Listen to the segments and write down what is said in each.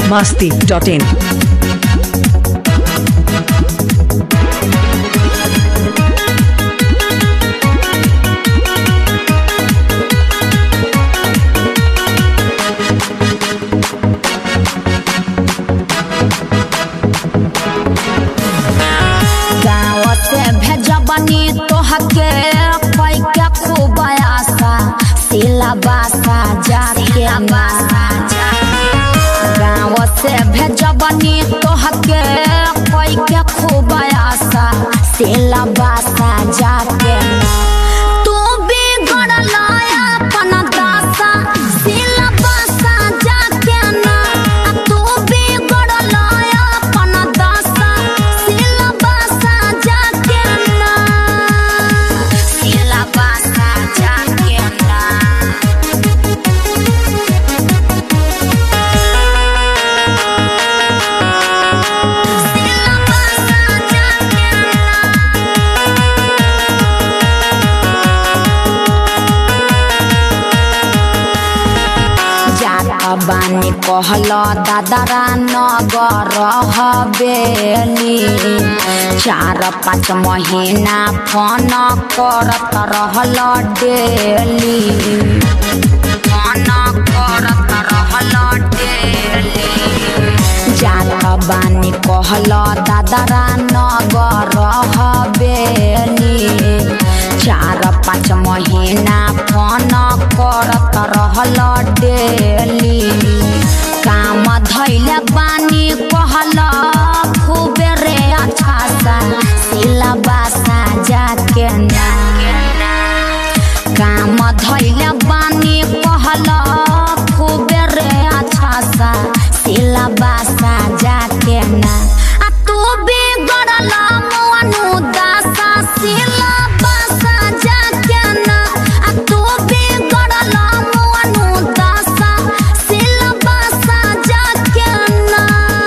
masti.in. गाँव से भेजबनी तोहके पैके खूब आशा सिला बासा जाके गाँव से भेजबनी तोहके पैके खूब आशा सिला बासा जाके तू बिगड़ल अपन दशा सिला बासा जाके ना आ तू बिगड़ल अपन दशा सिला बासा जाके ना सिला बासा जाके ना सिला बासा जाके ना जात बानी कहल दादरा नगर हवेली चार पाँच महीना फोन करत रहल डेली फोन करत रहल डेली जात बानी कहल दादरा नगर हवेली चार पाँच महीना फोन करत रहल डेली काम धैले बानी कहल खूबे रे अच्छा सा सिला बासा जाके ना काम धैले बानी कहल खूबे रे अच्छा सा सिला बासा जाके ना आ तू बिगड़ल मनु दासा सिला बासा जाके ना आ तू बिगड़ल मनु दासा सिला बासा जाके ना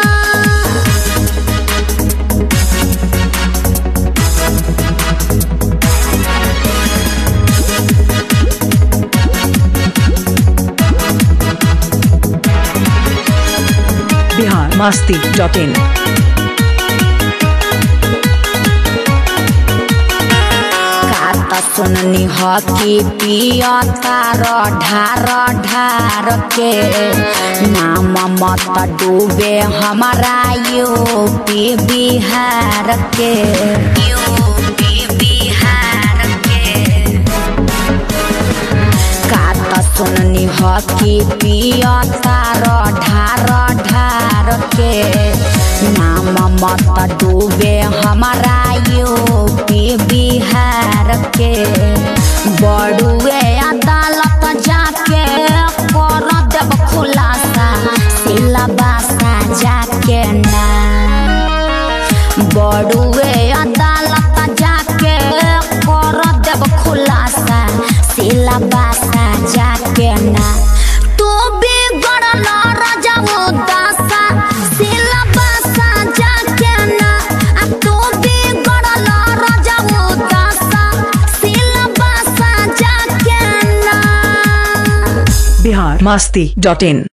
Bihar masti.in. कात सुननी ह कि पिया तार ढार ढार के नाम मत डूबे हमारा यूपी बिहार के यूपी बिहार के कात सुननी ह कि पिया तार ढार ढार के नाम मत डूबे हमारा यूपी बिहार के बड़ुए अदालत जाके कर देब खुलासा सिलबासा जाके ना बड़ुए अदालत जाके कर देब खुलासा सिलबासा जाके ना तू बिगड़ल रजऊ दशा सिलबासा जाके ना आ तू बिगड़ल रजऊ दशा सिलबासा जाके ना Bihar masti.in.